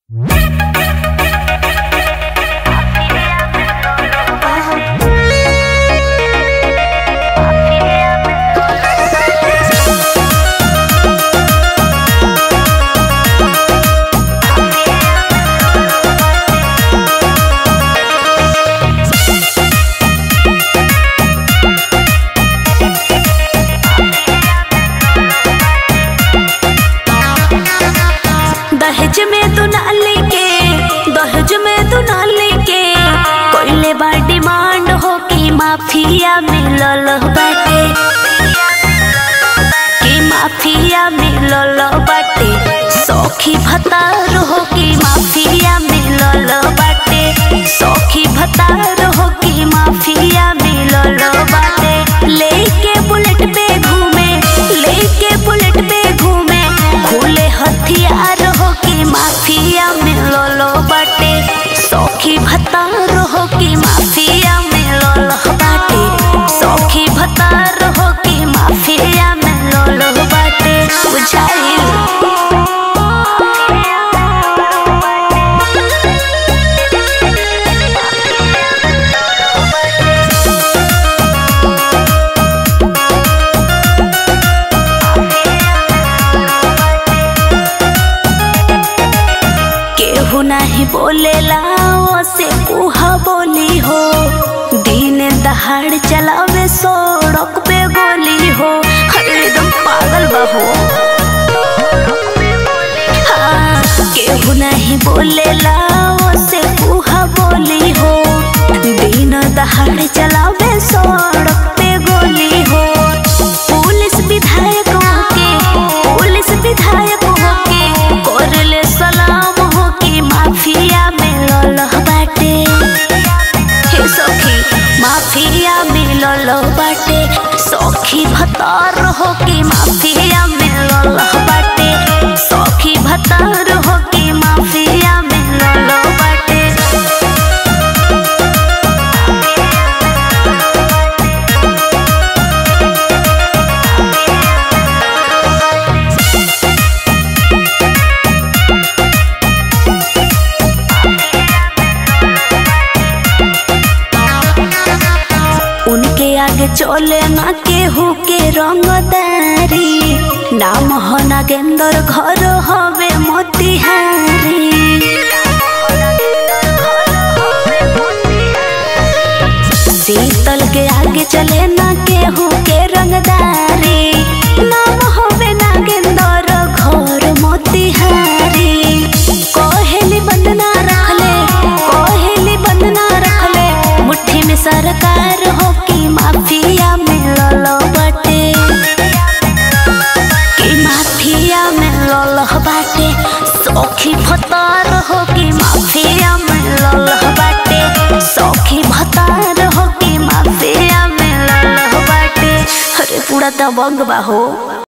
दहेज में तू ना लेके दहेज में तू ना लेके कोइले बा डिमांड हो कि माफिया मिलल बाटे कि माफिया मिलल बाटे सौखी भतार हो कि माफिया मिलल बाटे सौखी भतार हो कि माफिया मिलल बाटे लेके बुलेट पे घूमे लेके बुलेट पे घूमे खुले हथियार हो कि माफिया मिलल बाटे सौखी भतार हो कि माफिया मिलल बाटे सौखी भतार हो कि माफिया मिलल बाटे बुझाइल केहू नहीं बोलेला से कुहा बोली हो दिन दहाड़ चलावे सड़क पे गोली हो अरे एकदम पागल बा हो हाँ, केहू नहीं बोलेला से कुहा बोली हो दिन दहाड़ चलावे सड़क पे गोली हो पुलिस विधायक होके पुलिस विधायक होके करले सलाम हो कि माफिया मिलल बाटे हे सखी माफिया मिलल बाटे सखी भतार हो कि माफिया मिलल बाटे सखी भतार हो कि माफिया मिलल बाटे उनके आगे चले ना केहू के रंगदारी नाम हो नागेंद्र घर हवे मोतिहारी शीतल के आगे चले ना केहू के रंगदारी नाम होवे नागेंद्र घर मोतिहारी कोहेली बंदना रखले कोहेली बंदना रखले मुट्ठी में सरकार हो कि माफिया मिलल बाटे कि माफिया मिलल बाटे सौखी भतार हो कि माफिया मिलल बाटे सौखी भतार हो कि माफिया मिलल बाटे अरे पूरा दबंग बा हो